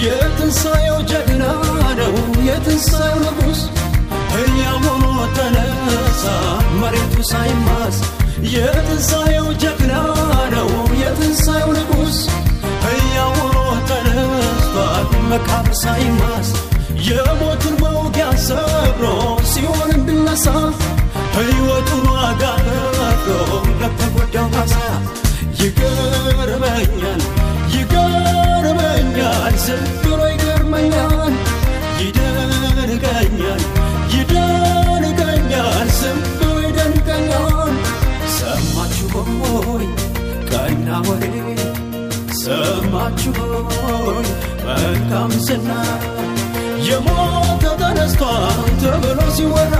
የትንሣኤው ጀግና ነው የትንሣኤው ንጉሥ ሕያው ሆኖ ተነሳ መሬቱ ሳይማስ የትንሣኤው ጀግና ነው የትንሣኤው ንጉሥ ሕያው ሆኖ ተነስቷል መቃብር ሳይማስ የሞትን መውጊያ ሰብሮ ሲሆን እንድነሳ ሕይወቱን ዋጋ ከፍሎ ለተጎዳው ማሳ ይገርመኛል ይገርመኛል ዝም ብሎ ይገርመኛል ይደንቀኛል ይደንቀኛል ዝም ብሎ ይደንቀኛል ሰማችሁ ሆይ ቀና ወሬ ሰማችሁ ሆይ መልካም ዝና የሞተ ተነስቷል ተብሎ ሲወራ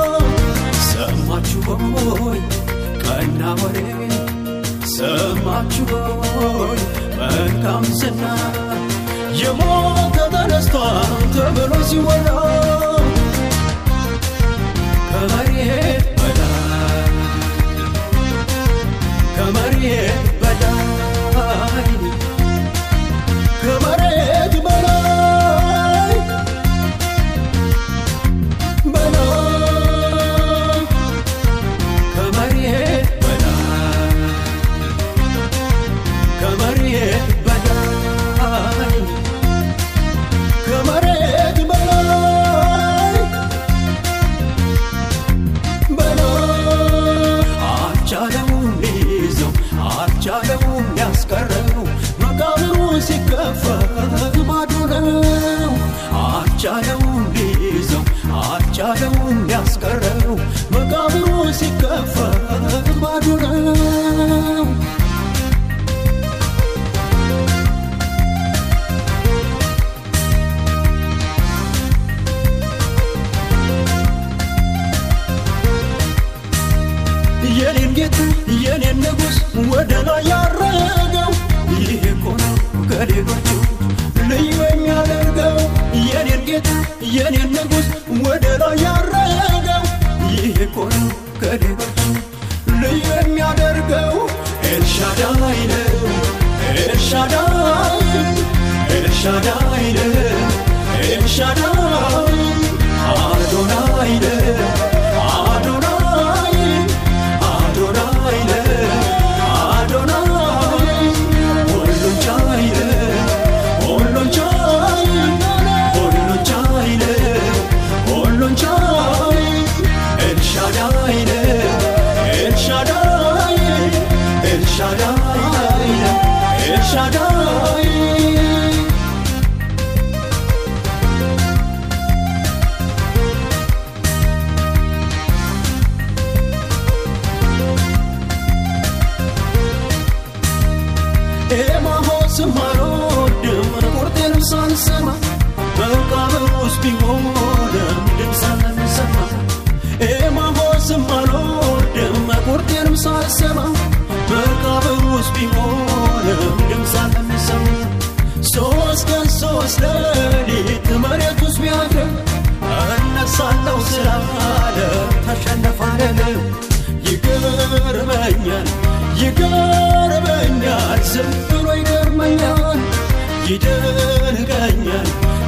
ሰማችሁ ሆይ ቀና ወሬ ሰማችሁ ሆይ መልካም ዝና የሞተ ተነስቷል ተብሎ ሲወራ ከመሬት በላይ ከመሬት በላይ ከመሬት በላይ በላይ ከመሬት በላይ ከመሬት በላይ ከመሬት በላይ በላይ አልቻለውም ሊይዘው አልቻለውም ሊያስቀረው መቃብሩ ሲከፈት ባዶ ነው አልቻለውም ሊይዘው አልቻለውም ሊያስቀረው መቃብሩ ሲከፈት ባዶ ነው የኔን ጌታ የኔን ንጉሥ ወደ ላይ ያረገው ይህ እኮ ነው ከሌሎቹ ልዩ የሚያደርገው የኔን ጌታ የኔን ንጉሥ ወደ ላይ ያረገው ይህ እኮ ነው ከሌሎቹ ልዩ የሚያደርገው ኤልሻዳይ ነው ኤልሻዳይ ኤልሻዳይ ነው ኤልሻዳይ አዶናይ ነው አዶናይ አዶናይ ነው አዶናይ ሁሉን ቻይ ነው ሁሉን ቻይ ሁሉን ቻይ ነው ሁሉን ቻይ ኤልሻዳይ ነው ኤልሻዳይ ኤልሻዳይ ነው ኤልሻዳይ ኤማሆስም አልወድም ቁርጤንም ሳልሰማ መቃብር ውስጥ ቢሆንም ድምፅ አለምሰማ ኤማሆስም አልወድም ቁርጤንም ሳልሰማ መቃብር ውስጥ ቢሆንም ድምፅ አለምሰማ ሶስት ቀን ሶስት ሌሊት መሬት ውስጥ ቢያድር እነሳለሁ ስላለ ተሸነፈ አልልም ይገርመኛል ይገርመኛል ዝም ብሎ ይገርመኛል ይደንቀኛል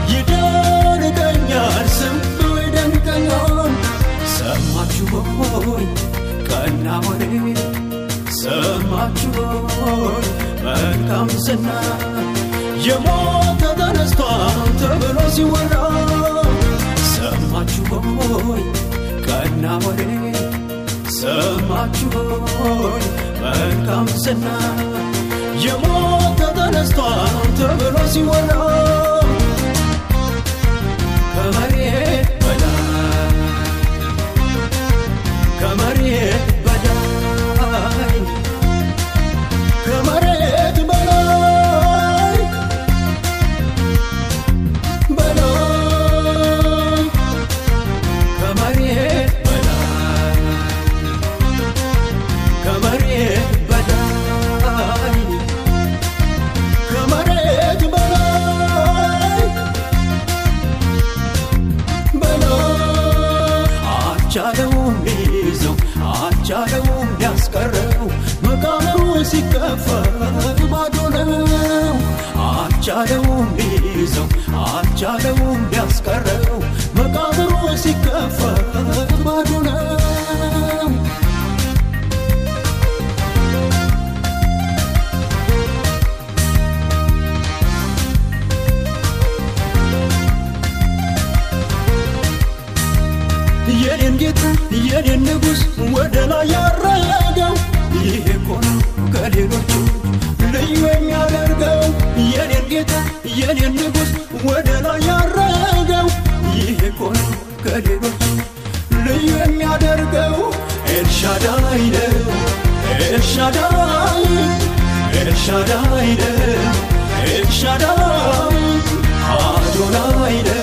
ይደንቀኛል ዝም ብሎ ይደንቀኛል ሰማችሁ ሆይ ቀና ወሬ ሰማችሁ ሆይ መልካም ዝና የሞተ ተነስቷል ተብሎ ሲወራ ሰማችሁ ሆይ ቀና ወሬ ሰማችሁ ሆይ መልካም ዝና የሞተ ተነስቷል ተብሎ ሲወራ ከመሬት በላይ ከመሬት በላይ ከመሬት በላይ በላይ ከመሬት በላይ ከመሬት በላይ ከመሬት በላይ በላይ አልቻለውም ሊይዘው አልቻለውም ሊያስቀረው መቃብሩ ሲከፈት ባዶ ነው አልቻለውም ሊይዘው ሊይዘው አልቻለውም ሊያስቀረው መቃብሩ ሲከፈት ባዶ ነው የኔን ጌታ የኔን ንጉሥ ወደ ላይ ያረገው ይሄ እኮ ነው ከሌሎቹ ልዩ የሚያደርገው የኔን ጌታ የኔን ንጉሥ ወደ ላይ ያረገው ይሄ እኮ ነው ከሌሎቹ ልዩ የሚያደርገው ኤልሻዳይ ነው ኤልሻዳይ ኤልሻዳይ ነው ኤልሻዳይ አዶናይ ነው